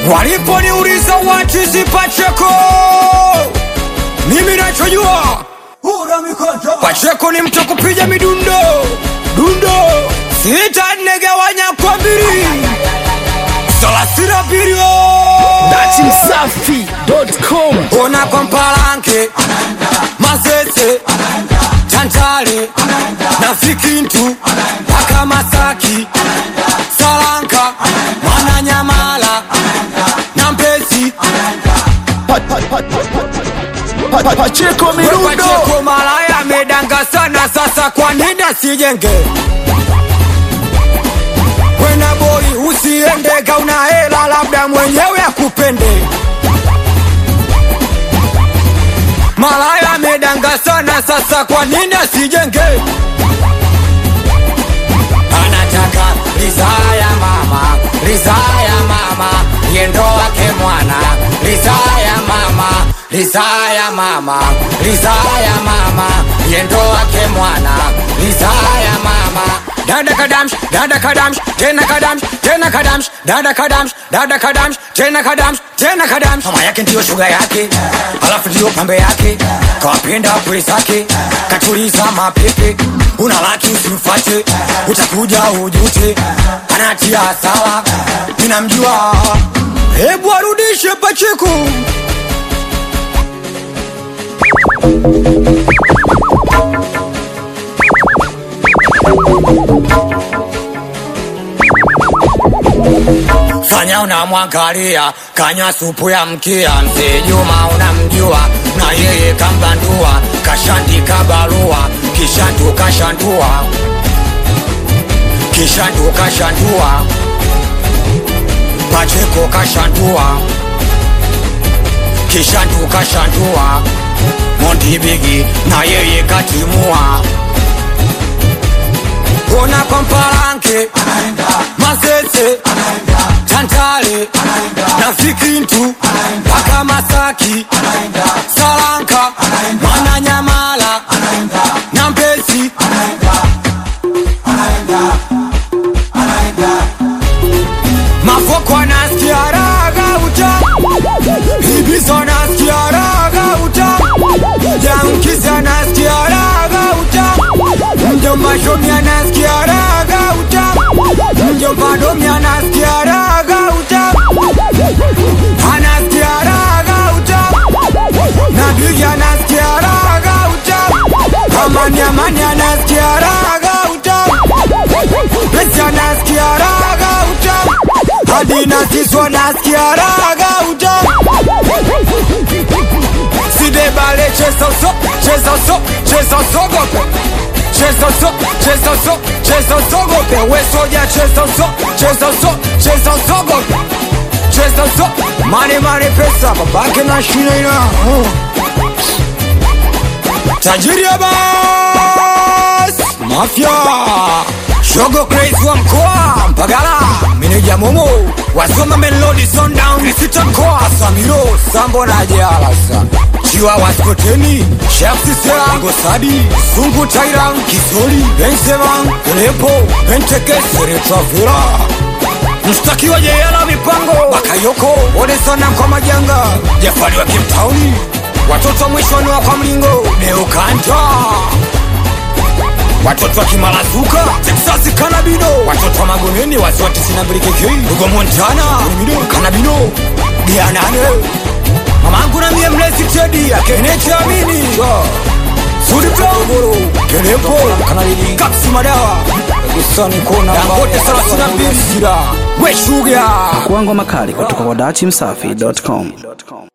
waliponiuliza watu sipacheko mimi nachojua pacheko ni mtu kupiga midundo dundo sita nne gawanya kwa mbili thelathini na mbili datimsafi.com ona kwa mpalanke masese tantale na fikintu mpaka masaki salanka mwananyamala na mpesi pacheko mirundo Pacheko malaya amedanga sana sasa kwa nini asijenge wena boi usiende kauna hela labda mwenyewe akupende malaya amedanga sana sasa kwa nini asijenge anataka rizaa ya mama rizaa ya mama yendo wake mwana rizaa ya mama rizaa ya mama rizaa ya mama yendo wake mwana rizaa ya mama dada kadamsh dada kadamsh tena kadamsh tena kadamsh dada kadamsh dada kadamsh tena kadamsh tena kadamsh mama yake ndiyo shuga yake alafu ndiyo pambe yake kawapenda kweli zake katuliza mapepe una laki usimfate utakuja ujute anatia sawa ninamjua hebu arudishe pacheku fanya unamwangalia kanywa supu ya mkia mzee Juma unamjua na yeye kambandua kashandika barua kishandu kashandua kishandu kashandua Pacheko kashandua kishandu kashandua Mondibigi na yeye katimua ona kwa mpalanke masese tantale na fikintu mpaka masaki salanka mwananyamala na mpesi mafoko anasikia raga uta ibiso anasikia raga uta jankisi anasikia raga uta mjomba shomi anasikia raga uta mjomba domi anasikia raga uta anasikia raga uta na bigi anasikia raga uta amani amani anasikia raga uta pesi anasikia raga uta hadi na sisi wanasikia raga uta sidebale cheza so cheza so cheza sogope cheza so cheza so cheza sogope we soja cheza so cheza so cheza sogope cheza so mane mane pesa babake na shina ina uh. tajiri ya bas mafia shogo crazy wa mkoa mpagala meneja momo wasoma melodi sundown sita mkoa samiro sambo na jalasa chiwa waskoteni shafsisela ngosadi sungu tairan kisori benseman kelepo pentekeseretravera mshtakiwa jeyala mipango bakayoko onesana kwa majanga jafari wa kimtauni watoto mwishoni wa kwa mlingo neukanta watoto wa kimalazuka texasi kanabino watoto wa magomeni waziwa 92 kk ugo montana mido kanabino dianane mamangu na mie mlezi tedi akenecheamini suditogoro kenepo kanalili kapsi madawa gusani kona dangote 32 sira weshuga kuangwa makali kutoka kwa datimsafi.com